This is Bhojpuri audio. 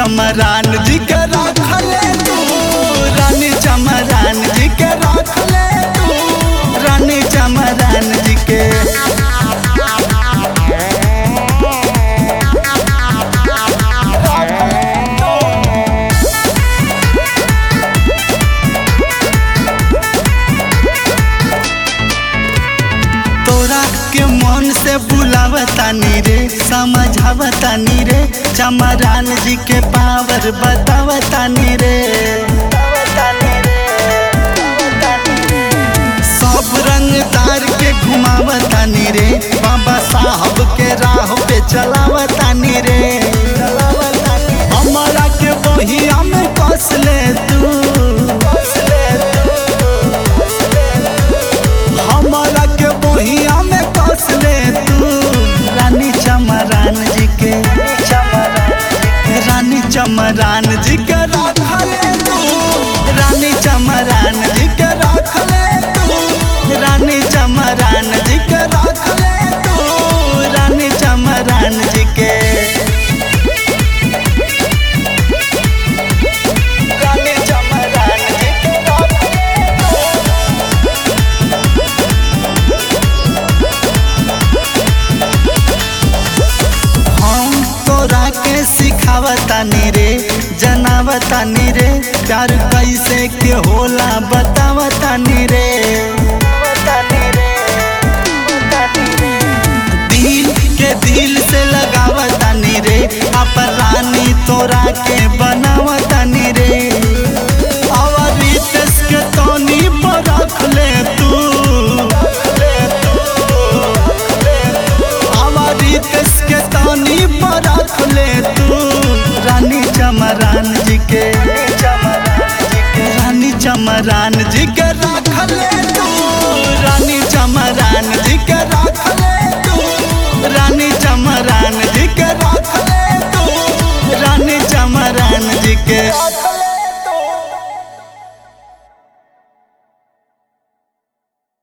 चमरान जी के रखले तू रानी चमरान जी के रखले तू रानी चमरान जी के तोरा के मन से बुलावतानी रे समझावतानी रे चमरान जी के पावर बतावतानी रे सब रंग तार के घुमावतानी रे बाबा साहब के राह पे चलावतानी रे हमारा के बहिया में कस ले तू हमारा के बहिया में कस ले तू रानी चमरान जी के रानी चमरान जी के रखले तू रानी चमरान जी के रखले तू रानी चमरान जी के रखले तू रानी चमरान जी के रानी चमरान जी के रखले तू हम तोरा के सिखावतानी रे जनावतानी रे प्यार कैसे के होला बतावतानी रे दिल के दिल से लगावतानी रे अपन रानी तोरा के बनावतानी रे और रितेश के तोनी पर रख ले तू हमारी देश के तानी पर रख ले तू रानी चमरान जी के रानी चमरान जी के रख ले तू रानी चमरान जी के रख ले तू रानी चमरान जी के रख ले तू रानी चमरान जी के